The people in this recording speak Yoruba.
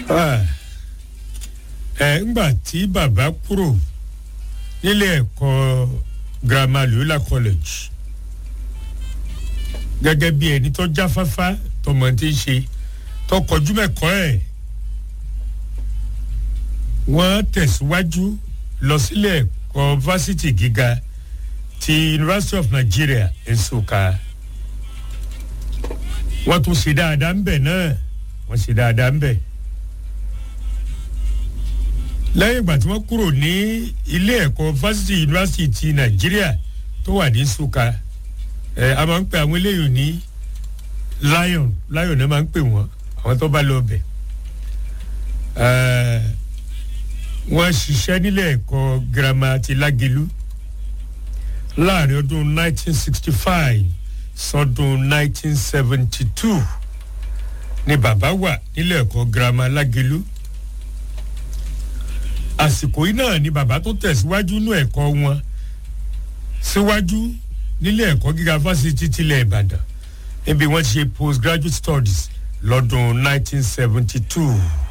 ẹ ńgbà tí bàbá kúrò nílé ẹ̀kọ́ girama loyola college gẹ́gẹ́ bí ẹni tó jáfáfá tọmọ tí ń ṣe tó kọjú mẹ́kọ́ ẹ̀ wọ́n tẹ̀síwájú lọ sílé ẹ̀kọ́ fásitì gíga ti university of nigeria nsukka wọ́n tún ṣe dáadáa ń bẹ̀ náà wọ́n ṣe dáadáa ń bẹ̀ lẹ́yìn ìgbà tí wọ́n kúrò ní ilé ẹ̀kọ́ fásitì yunifásitì ti nàìjíríà tó wà ní nsukka ẹ a máa ń pè àwọn eléyìí ní lion lion náà máa ń pè wọ́n àwọn tó bá lọ bẹ̀ wọ́n ṣiṣẹ́ nílé ẹ̀kọ́ girama ti lágelu láàrin ọdún 1965 sọdún 1972 ni bàbá wà nílé ẹ̀kọ́ girama lágelu àsìkò yìí náà ni bàbá tó tẹ̀síwájú nú ẹ̀kọ́ wọn síwájú nílé ẹ̀kọ́ gíga fásitì tilẹ̀ ìbàdàn níbi wọ́n ti ṣe postgraduate studies lọ́dún 1972.